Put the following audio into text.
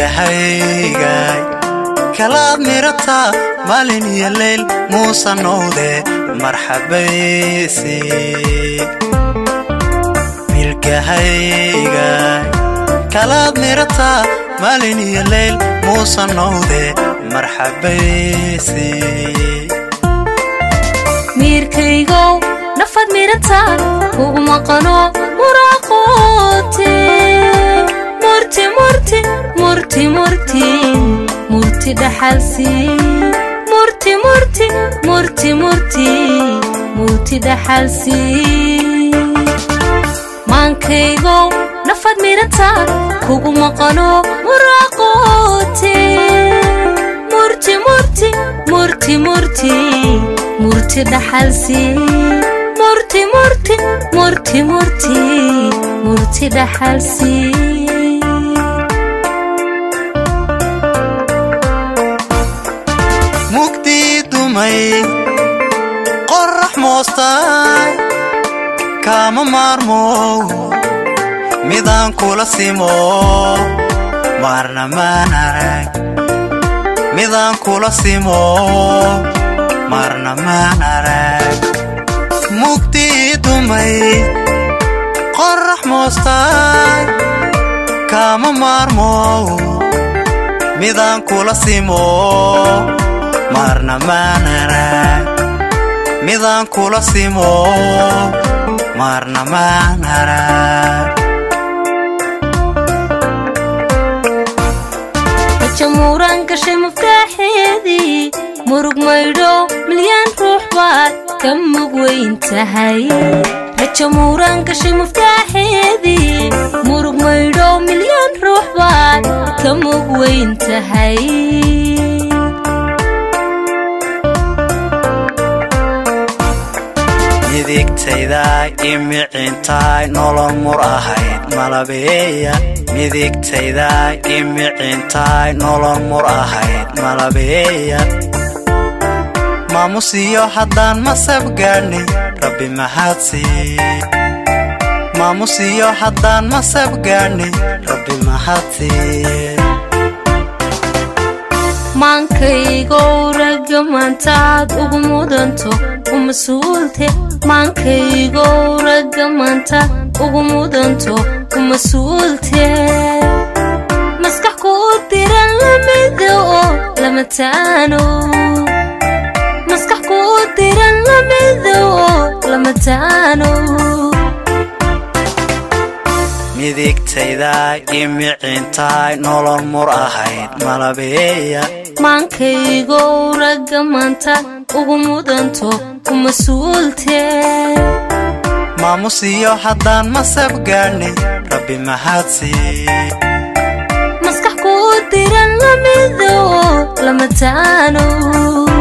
milgahaygay kalaad mirataa maalin iyo leyl muusanowde marxabaysi milgahaygay kalaad mirataa maalin iyo leyl muusanowde marxabaysi miirkaygow nafad mirataa kugu maqano muraaqoote murti murti murti murti murti dhaxalsi murti murti murti murti murti dhaxalsi maankaygow nafad mirataa kugu maqano muraaqoote murti murti murti murti murti dhaxalsi murti murti murti murti murti dhaxalsi mugdii dumay qorax moostay kaama maarmow midaan kula simo maarna maan arag midaan kula simo maarna maan arag mugdii dumay qorax moostay kaama maarmow midaan kula simo maarna maan arag midaan kula simo maarna maan arag jamuuraan gashay muftaaxeedii murug maydho milyaan ruux baad ka mug weyn tahay rajamuuraan gashay muftaaxeedii murug maydho milyaan ruux baad ka mug weyn tahay midigtayday imicintaay nolol mur ahayd malabeeya midigtayday imicintaay nolol mur ahayd malabeeya maamusiyo haddaan masab gaadhnay rabbi mahadsii maamusiyo haddaan masab gaadhnay rabbi mahadsii maankaygow ragga maantaad ugu mudanto u mas-uulte maankaygow ragga maantaad ugu mudanto u mas-uulte maskax kuu diran lamida oo lama taano maskax kuu diran lamida oo lama taano midigtayday imicintaay nolol mur ahayd malabeeya maankaygow ragga maanta ugu mudanto u mas-uulte maamusiyo haddaan masab gaadhnay rabbi mahadsii maskax kuu diran lamida oo lama taano